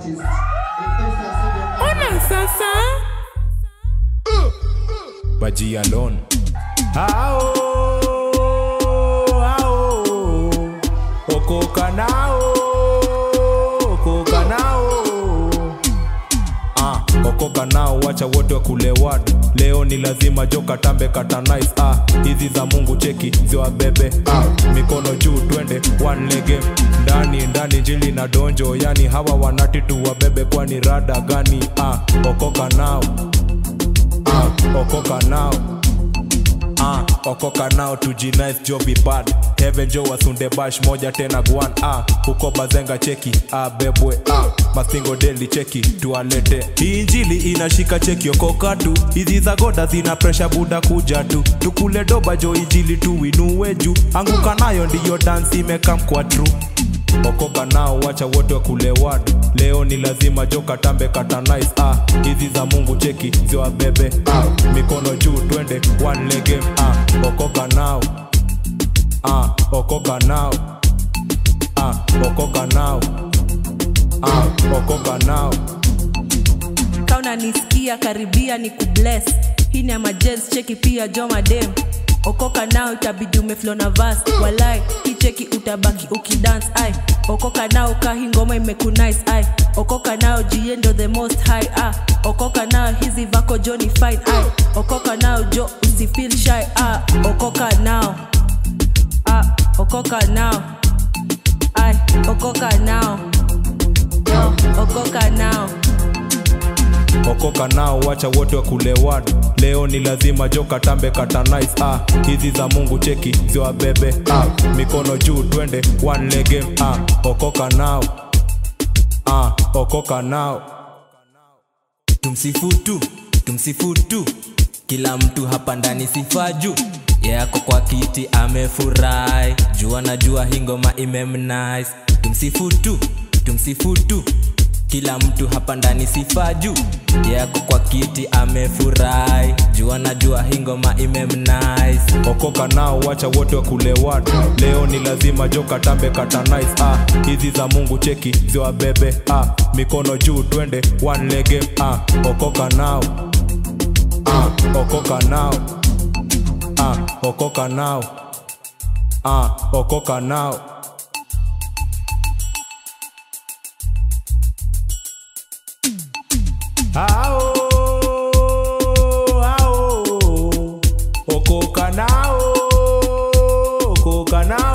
artist. In instance of your Ona sasa Baji alone. Ao, ao, okoka nao, okoka nao. Ah, okoka nao, wacha wote wakule watu. Leo ni lazima joka tambe kata nice. Ah, hizi za Mungu cheki ziwabebe. Ah, mikono juu twende one lege ndani ndani jili na donjo, yani hawa wanati tu wabebe, kwani rada gani? Ah, okoka nao ah, okoka nao ah, okoka nao tujinice jobi bad heaven jo wasunde bash moja tena gwan ah, huko bazenga cheki ah, bebwe ah, masingo deli cheki tualete hii injili inashika cheki okoka tu hizi za goda zina presha buda kuja tu tukule doba jo injili tuinue juu anguka nayo ndiyo dansi imekam kwa true okoka nao wacha wote wakule watu leo ni lazima joka tambe kata nice ah hizi za mungu cheki ziwabebe ah mikono juu twende one lege ah okoka nao ah okoka nao ah okoka nao ah okoka nao kauna nisikia karibia ni kubless hii ni amajens cheki pia jomadem okoka nao itabidi umeflo na vas walai hii cheki utabaki ukidance ai okoka nao kahi ngoma imekunice ai okoka nao jiendo the most high ah okoka nao hizi vako joni fine ai okoka nao jo usifeel shy ah okoka nao ah okoka nao ai okoka nao yo okoka nao okoka nao wacha wote wakule watu leo ni lazima joka tambe kata nice ah hizi za mungu cheki ziwabebe ah mikono juu twende one lege ah okoka nao ah okoka nao tumsifu tu tumsifu tu kila mtu hapa ndani sifa juu yako kwa kiti amefurahi jua na jua hii ngoma imemnice tumsifu tu tumsifu tu kila mtu hapa ndani sifa juu yako kwa kiti amefurahi jua na jua hii ngoma imemnice okoka nao wacha wote wakule watu leo ni lazima joka tambe kata nice ah hizi za mungu cheki ziwabebe ah mikono juu twende one lege ah okoka nao ah okoka nao ah okoka nao ah okoka nao Ao, ao, okoka nao, okoka nao.